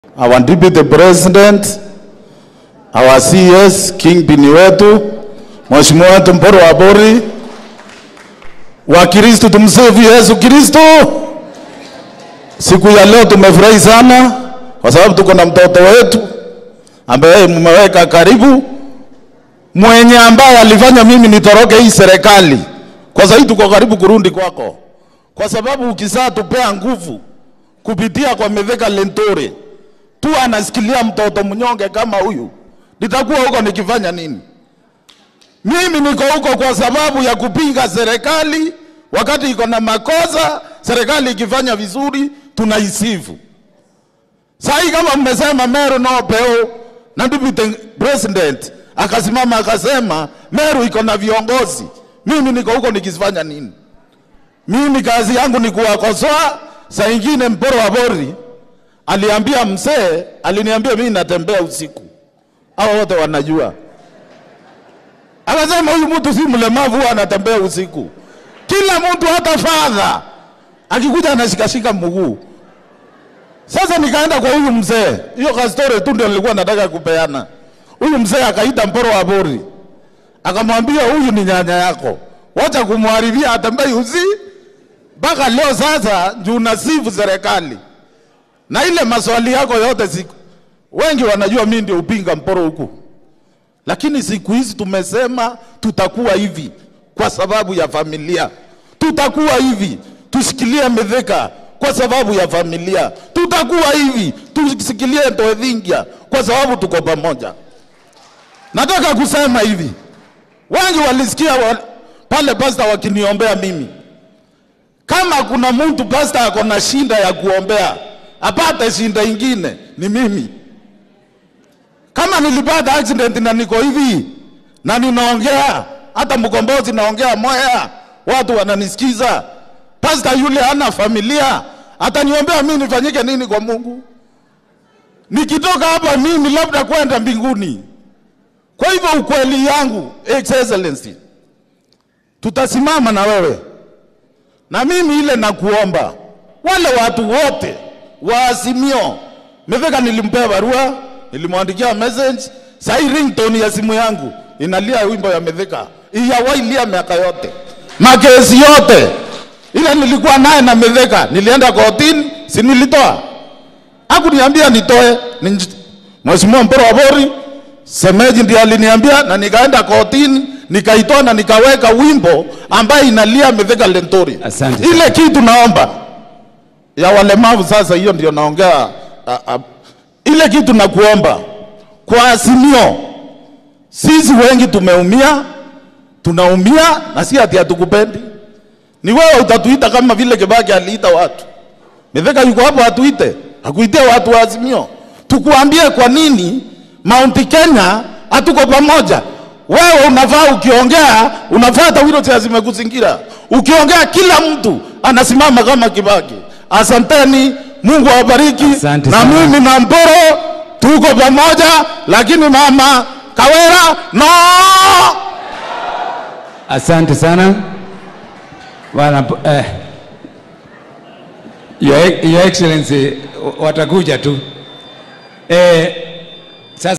our deputy president, our CS kingpin wetu Mheshimiwa wetu Mporo wa Bori, Wakristo tumsifu Yesu Kristo. Siku ya leo tumefurahi sana kwa sababu tuko na mtoto wetu ambaye mmeweka karibu, mwenye ambaye alifanya mimi nitoroke hii serikali. Kwa sababu tuko karibu kurudi kwako, kwa sababu ukisaa tupea nguvu kupitia kwa Mithika Lentore tu anasikilia mtoto mnyonge kama huyu, nitakuwa huko nikifanya nini? Mimi niko huko kwa sababu ya kupinga serikali wakati iko na makosa, serikali ikifanya vizuri tunaisifu. Sasa kama mmesema Meru no peo na deputy president akasimama akasema Meru iko na viongozi, mimi niko huko nikifanya nini? Mimi kazi yangu ni kuwakosoa. Saa ingine Mporo wa Bori aliambia mzee, aliniambia mimi natembea usiku, hao wote wanajua. Akasema huyu mtu si mlemavu, huwa anatembea usiku. Kila mtu, hata fadha akikuja anashikashika mguu. Sasa nikaenda kwa huyu mzee, hiyo kastori tu ndio nilikuwa nataka kupeana. Huyu mzee akaita Mporo wa Bori, akamwambia huyu ni nyanya yako, wacha kumharibia, atembei usi mpaka leo. Sasa juu nasifu serikali na ile maswali yako yote siku, wengi wanajua mimi ndio upinga Mporo huku, lakini siku hizi tumesema tutakuwa hivi kwa sababu ya familia, tutakuwa hivi tushikilie Mithika kwa sababu ya familia, tutakuwa hivi tushikilie Ntoethingia kwa sababu tuko pamoja. Nataka kusema hivi, wengi walisikia wa, pale pasta wakiniombea mimi. Kama kuna mtu pasta ako na shinda ya kuombea apate shinda ingine ni mimi. Kama nilipata accident na niko hivi na ninaongea hata mkombozi naongea moya, watu wananisikiza. Pasta yule hana familia, ataniombea mimi nifanyike nini kwa Mungu? Nikitoka hapa mimi labda kwenda mbinguni. Kwa hivyo ukweli yangu, Excellency, tutasimama na wewe na mimi ile nakuomba wale watu wote wa Azimio. Mithika nilimpea barua, nilimwandikia message. Sai ringtone ya simu yangu inalia wimbo ya Mithika, iyawailia miaka yote, makesi yote ile nilikuwa naye na Mithika. Nilienda kotini, si nilitoa? Hakuniambia nitoe, ni Mheshimiwa Mporo wa Bori semeji ndiye aliniambia, na nikaenda kotini nikaitoa na nikaweka wimbo ambaye inalia Mithika Lentori. Asante Ile kitu naomba ya walemavu sasa, hiyo ndio naongea. a- a- Ile kitu nakuomba kwa Azimio, sisi wengi tumeumia, tunaumia na si ati hatukupendi. Ni wewe utatuita kama vile Kibaki aliita watu. Mithika yuko hapo, atuite, akuitie watu wa Azimio, tukuambie kwa nini Mount Kenya hatuko pamoja. Wewe unafaa ukiongea, unafaa hata wheelchair zimekuzingira. Ukiongea kila mtu anasimama kama Kibaki. Asanteni, Mungu awabariki. Asante Na sana. mimi na Mporo tuko pamoja, lakini mama Kawera no. Asante sana bwana eh, Your, Your Excellency watakuja tu eh,